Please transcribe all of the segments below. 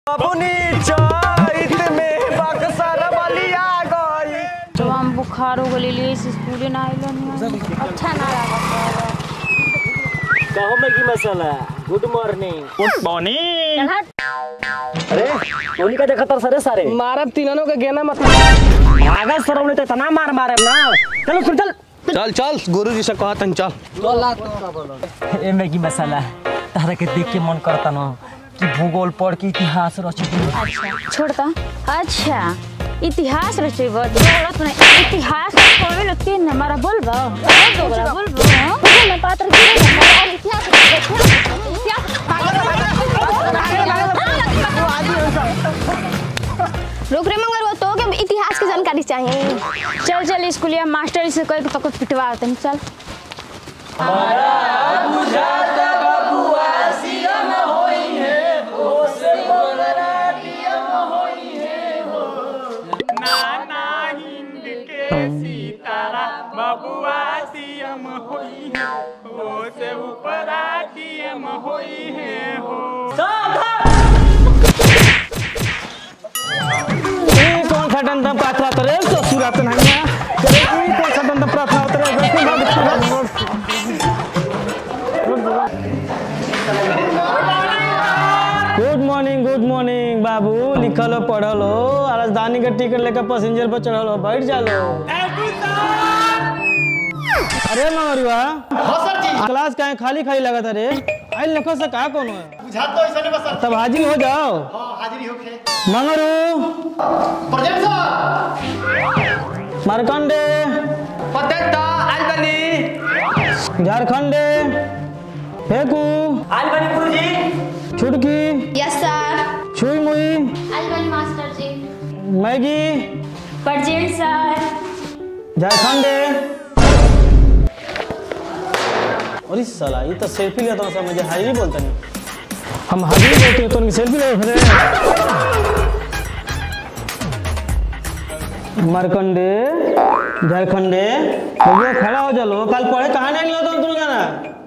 अपनी चैत में बक्सर बलिया गई तो हम बुखार हो गई लिए इस स्कूल ना आइलन अच्छा ना लगा कहो में की मसाला गुड मॉर्निंग गुड मॉर्निंग अरे उन्हीं का देखा तर सरे सारे मारब तीनों के गेना मत आगा सरव ने तो इतना मार मारे ना चलो सुन चल चल चल गुरु जी से कहतन चल ए मैगी मसाला तारा के देख के मन करता ना कि भूगोल पढ़ के इतिहास रची अच्छा छोड़ता अच्छा इतिहास रचेब जरूरत नहीं इतिहास पढ़े लो तीन हमारा बोलबो बोलबो बोलबो मुझे ना पात्र की हमारा इतिहास रुक रे मगर वो तो के इतिहास की जानकारी चाहिए चल चल स्कूलिया मास्टर से कह के तो पिटवा देते चल ई कौन सा डंडा प्रार्थना करे ससुरा तो नहीं है करे ई कौन सा डंडा प्रार्थना करे दस दिन बाद गुड मॉर्निंग गुड मॉर्निंग बाबू लिखल हो पढ़ल हो राजधानी का टिकट लेकर पैसेंजर पर चढ़ल हो बैठ जालो अरे मगरुआ क्लास काहे खाली खाली लगा था रे आई लखो से का कौन है बुझा तो ऐसा नहीं बस तब हाजिर हो जाओ हाँ हाजिरी होखे मंगरू प्रेजेंट सर मारकंडे झारखंडे फेकू आज बनी गुरुजी छुटकी यस सर छुई मुई अलबन मास्टर जी मैगी प्रेजेंट सर झारखंडे अरे साला ये तो सेल्फी लेता हूँ सब मुझे हाजिरी बोलता नहीं हम हाजिरी बोलते हैं तो उनकी सेल्फी ले फिर मारकंडे झारखंडे भैया खड़ा हो चलो कल पढ़े कहाँ नहीं लिया तुम जाना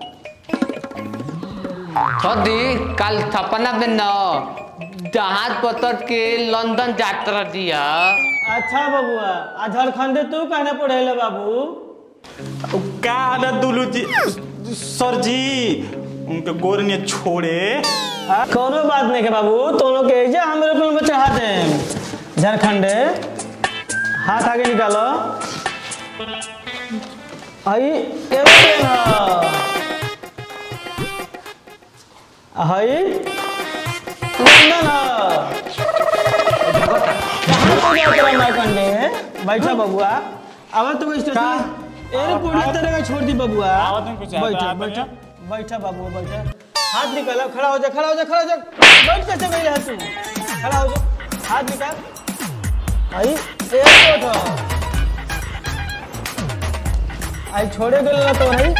छदी काल सपना में न जहाज पतर के लंदन यात्रा दिया अच्छा बबुआ आ झारखंडे तू कहने पढ़े बाबू का ना दुलू जी सर जी उनके गोर ने छोड़े आ, कोनो बात नहीं के बाबू तो लोग के जे हम लोग में चढ़ा दे झारखंडे हाथ आगे निकालो आई एवं हई लंदन झारखंडे बैठा बबुआ अब तो स्टेशन एयरपोर्ट तरह का छोड़ दी बबुआ आवत में कुछ आता, बैठा आवत में बैठा बैठा बाबू बैठा हाथ निकालो खड़ा हो जा खड़ा हो जा खड़ा हो जा बैठ कैसे गई है तू खड़ा हो जा हाथ निकाल आई एयरपोर्ट हो आई छोड़े गेल ना तो नहीं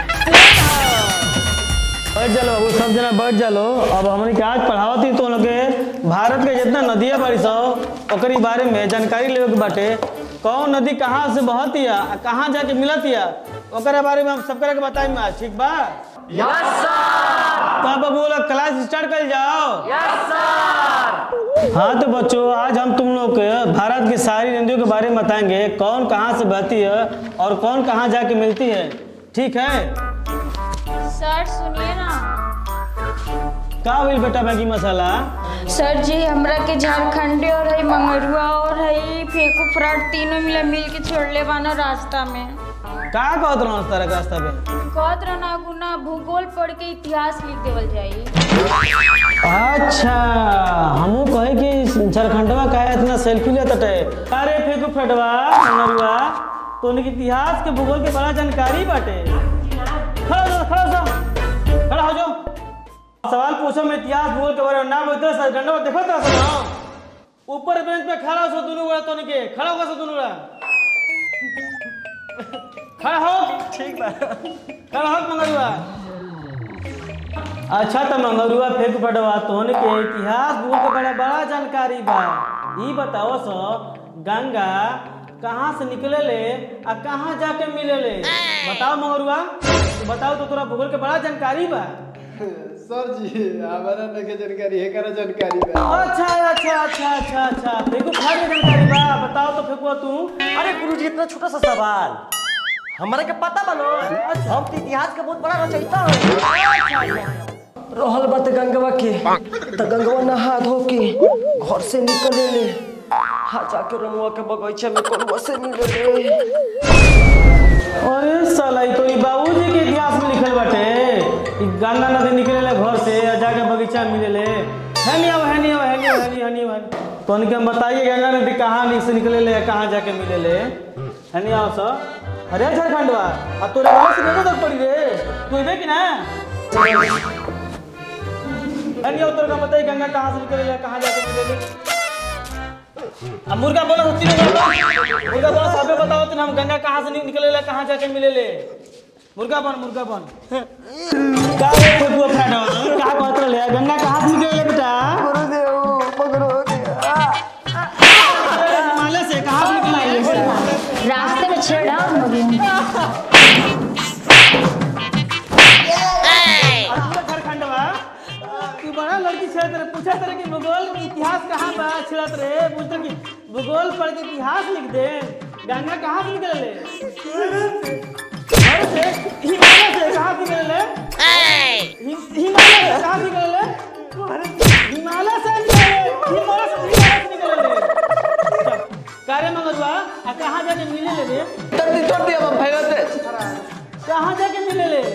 बैठ जालो बाबू सब जना बैठ जालो अब हमने के आज पढ़ावत ही तो लोग के भारत के जितना नदियाँ बारी सो ओकरी बारे में जानकारी लेवे के बाटे कौन नदी कहाँ से बहती है आ कहाँ जाके मिलती है ओकरे बारे में हम सब करे के बताई में आज ठीक बा यस सर तो अब बाबू लोग क्लास स्टार्ट कर जाओ यस सर हाँ तो बच्चों आज हम तुम लोग के भारत की सारी नदियों के बारे में बताएंगे कौन कहाँ से बहती है और कौन कहाँ जाके मिलती है ठीक है सर सुनिए ना का हुई बेटा मैगी मसाला सर जी हमरा के झारखंडी और है मंगरुआ और है फेंकू फ्राट तीनों मिला मिल के छोड़ले बाना रास्ता में का कहत रहो तारा के रास्ता पे कहत रहना गुना भूगोल पढ़ के इतिहास लिख देवल जाई अच्छा हमू कहे कि झारखंडवा का इतना सेल्फी लेता टे अरे फेंकू फटवा नरुआ तो उनके इतिहास के भूगोल के बड़ा जानकारी बाटे खड़ा हो जाओ, खड़ा हो जाओ खड़ा हो जाओ सवाल पूछो मैं इतिहास भूगोल के बारे में ना बोलते झारखंडवा देखो तो ना ऊपर बेंच पे खड़ा हो सो दोनों बड़ा तो के खड़ा होगा सो दोनों बड़ा खड़ा हो ठीक बा खड़ा हो मंगरुआ अच्छा तो मंगरुआ फेंक पड़वा तोहन के इतिहास भूगोल के बड़ा बड़ा जानकारी बा ई बताओ सो गंगा कहाँ से निकले ले आ कहाँ जाके मिले ले बताओ मंगरुआ तू बताओ तो तोरा भूगोल के बड़ा जानकारी बा सर जी हमारा नखे जानकारी है करा जानकारी बा अच्छा अच्छा अच्छा अच्छा अच्छा फेंकू खाने जानकारी बा बताओ तो फेंकुआ तू अरे गुरुजी इतना छोटा सा सवाल हमारे के पता बनो हम तो इतिहास के बहुत बड़ा रचयिता हैं रहल बात गंगवा के तो गंगवा नहा धो के घर से निकले ले हाँ जाके रमुआ के बगीचा में कलुआ से मिले ले अरे साला ई तो ई बाबूजी के इतिहास में लिखल बाटे ई गंगा नदी निकले घर से और जाके बगीचा में मिले है नहीं अब है नहीं अब है नहीं है नहीं है नहीं है तो उनके हम बताइए गंगा नदी कहाँ नि- से निकले ले कहाँ जाके मिले ले है नहीं आओ सर अरे झारखंडवा अब तोरे वाला से नहीं तक पड़ी रे तू इबे कि ना है नहीं आओ तोरे का बताइए गंगा कहाँ से निकले ले कहाँ जाके मिले ले अब मुर्गा बोला तो तीनों बोला मुर्गा बोला सबे बताओ तो हम गंगा कहाँ से नि- निकले ले कहाँ जाके मिले ले मुर्गा बन मुर्गा बन का रे फुटबॉल फ्रेंड हो कहाँ पहुंच रहे हैं? गंगा कहाँ से निकले ले बेटा अरे हिमालय से कहाँ से निकला ये रास्ते में छेड़ा झारखंडवा तू बड़ा लड़की छेड़त रहे पूछा तेरे कि भूगोल के इतिहास कहाँ बा छेड़त रहे पूछते कि भूगोल पढ़ के इतिहास लिख दे गंगा कहाँ से निकले ले भारत से हिमालय से कहाँ से निकले ले हिम- हिमालय से कहाँ से निकले ले हिमालय से निकले ले हिमालय से हिमालय से निकले ले कार्य मंगलवा आ कहाँ जाके मिले ले रे तोड़ दी तोड़ दी अब भाई से कहाँ जाके मिले ले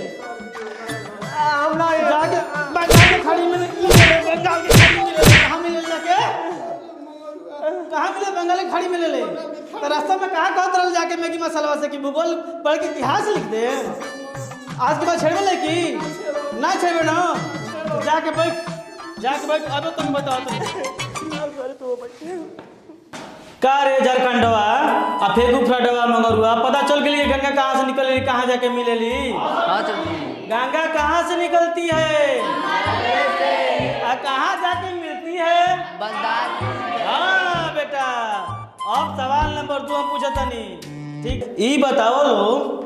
जाके बंगाल के खाड़ी में मिले ले बंगाल के खाड़ी में मिले ले कहाँ मिले ले जाके कहाँ मिले बंगाल की खाड़ी में ले ले तो रास्ता में कहाँ कहत रहल जाके मैगी मसाला से कि भूगोल पढ़ के इतिहास लिख दे आज के बाद छेड़बे ले की ना छेड़बे ना तो जाके बैठ जाके बैठ अब तुम बताओ तुम का रे झारखंडवा आ फेंकू फ्रडवा मगरुआ पता चल गेली कि गंगा कहाँ से निकली कहाँ जाके मिलेली हाँ चल जी गंगा कहाँ से निकलती है आ कहाँ जाके मिलती है बंगाल हाँ बेटा अब सवाल नंबर दो हम पूछा तनी ठीक ई बताओ लोग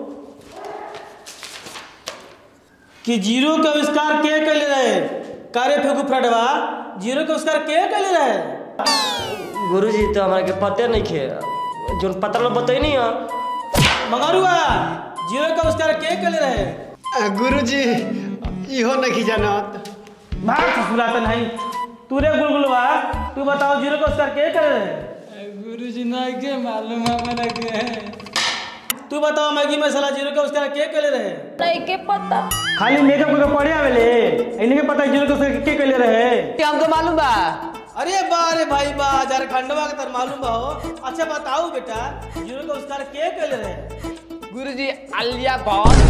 कि जीरो के आविष्कार के कैले रहे कारे फेंकू फ्रडवा जीरो के आविष्कार के कैले रहे गुरुजी तो हमारे के पते नहीं खे जोन पता लो बताई नहीं है मगरुआ जीरो के आविष्कार के कैले रहे गुरुजी इहो नहीं जानत भाग ससुरा तो नहीं तू रे गुलगुलवा तू बताओ जीरो का आविष्कार के करे रहे गुरुजी ना के मालूम हमारा के तू बताओ मैगी मसाला जीरो का आविष्कार के करे रहे नहीं के पता खाली मेकअप करके पढ़े आवेले इन्हीं के पता है जीरो का आविष्कार के करे रहे ये हमको मालूम बा अरे बा रे भाई बा झारखंडवा के तर मालूम बा हो अच्छा बताओ बेटा जीरो का आविष्कार के करे रहे गुरुजी आलिया भट्ट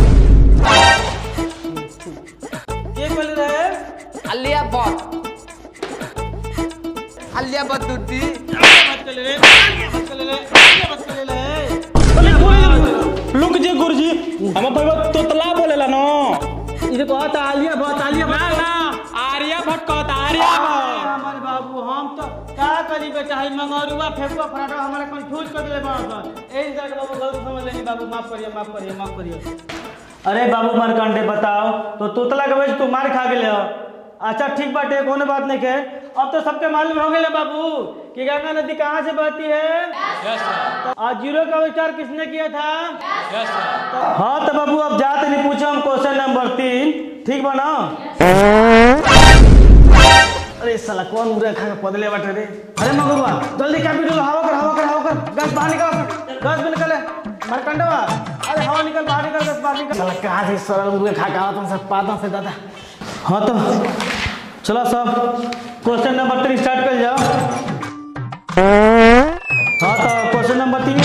के करे रहे आलिया भट्ट आलिया भट्ट दूती मत कर ले रे मत कर ले रे मत कर ले रे लुक जे गुरुजी हम पहले तोतला बोलेला न इसे कहता आलिया बहुत आलिया ना ना आर्या भट्ट कहता आर्या भट्ट हमारे बाबू हम तो का करी बेटा है मंगरुआ फेंकुआ फराटा हमारे कंफ्यूज कर दिले बाबू सर एही तरह के बाबू गलत समझ लेनी बाबू माफ करिए माफ करिए माफ करिए अरे बाबू मारकंडे बताओ तो तोतला के वजह तू मार खा गेले हो अच्छा ठीक बाटे कोनो बात नहीं के अब तो सबके मालूम हो गए बाबू कि गंगा नदी कहाँ से बहती है आज जीरो का विचार किसने किया था हाँ तो बाबू अब जाते नहीं पूछो हम क्वेश्चन नंबर तीन ठीक बना अरे साला कौन मुर्गा खा के पदले बैठे रे अरे मगरुआ जल्दी क्या वीडियो हवा कर हवा कर हवा कर गैस बाहर निकल गैस भी निकले मरकंडवा अरे हवा निकल बाहर निकल गैस बाहर निकल साला कहाँ से सरल मुर्गा खा के आवा तुम सब पाता से दादा हाँ तो चलो सब क्वेश्चन नंबर थ्री स्टार्ट कर जाओ हाँ तो क्वेश्चन नंबर तीन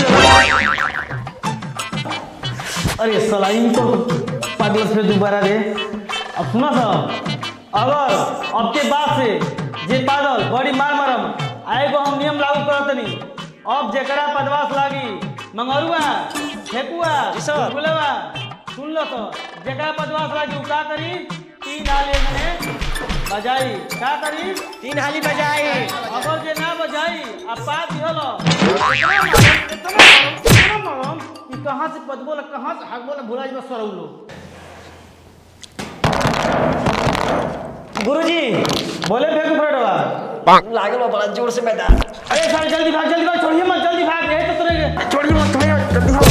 अरे साला इनको पागल से दोबारा रे अब सुना सब अगर अब के बाद से जे पागल बड़ी मार मारम आएगो हम नियम लागू करत नहीं अब जेकरा पदवास लागी मंगरुआ फेकुआ गुलवा सुन लो तो जेकरा पदवास लागी उ का करी तीन हाली में बजाई का करी तीन हाली बजाई अगर जे ना बजाई अब बात दिहलो इतना मालूम इतना मालूम इतना मालूम कि कहाँ से पद बोला कहाँ से हक बोला भुला जी बस लोग गुरुजी बोले फेंक पलटवा लागल बा बड़ा जोर से मैदान अरे साले जल्दी भाग जल्दी भाग छोड़िए मत जल्दी भाग यही तो तुरे छोड़िए मत छोड़िए जल्दी आओ,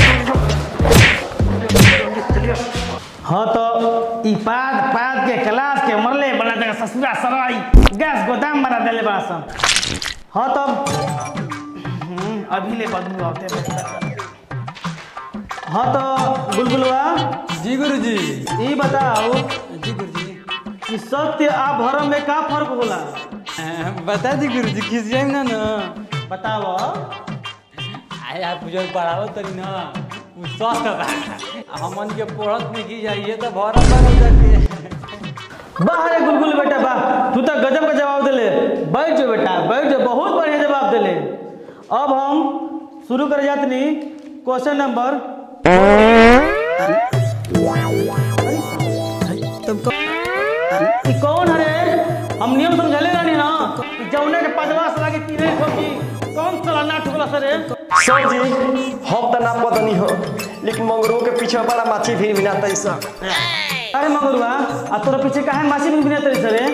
जल्दी आओ। हाँ तो ई पाद पाद के क्लास के मरले बना देगा ससुरा सराई गैस गोदाम बना देले बड़ा सन हाँ तब हम्म, अभी ले बदबू आते रहे। हाँ तो बुलबुलवा जी गुरुजी ई बताओ जी गुरुजी कि सत्य आ भरम में का फर्क होला अ, बता दी गुरुजी किस जाइम ना ना बताओ आए आप बुजुर्ग पढ़ावो तरी ना उ स्वस्थ बा हमन के पढ़त में की जाइए तो भरत बगल जाके वाह रे गुलगुल बेटा वाह तू तो गजब का जवाब दिले बैठ जाओ बेटा बैठ जाओ बहुत बढ़िया जवाब दिले अब हम शुरू कर जातनी क्वेश्चन नंबर ई कौन हरे हम नियम समझले रहनी ना कि जौने के पदवा सला के तीरे ठोकी कौन साला ना ठुकला सरे सर जी हम तो ना पता हो लेकिन मंगरू के पीछे बड़ा माछी भी बिना तैसा अरे मगरुआ आ तोरा पीछे काहे मासी बिन बिना तरी सरे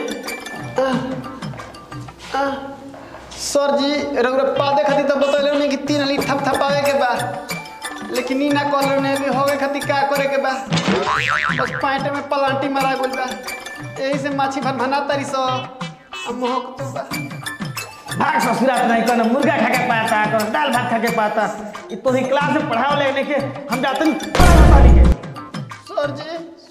सर जी रउरा पादे खातिर तो बतैले नहीं कि तीन हली थप थपावे के बा लेकिन ई ना कहले ने भी होवे खातिर का करे के बा बस पैंट में पलांटी मारा गइल बा यही से माछी भन भना तरी सो अब मोहक तो बा भाग ससुरात नहीं करना मुर्गा खा के पाता कर दाल भात खा के पाता इ तो ही क्लास में पढ़ाओ लेने के हम जाते नहीं पढ़ा पानी के सर जी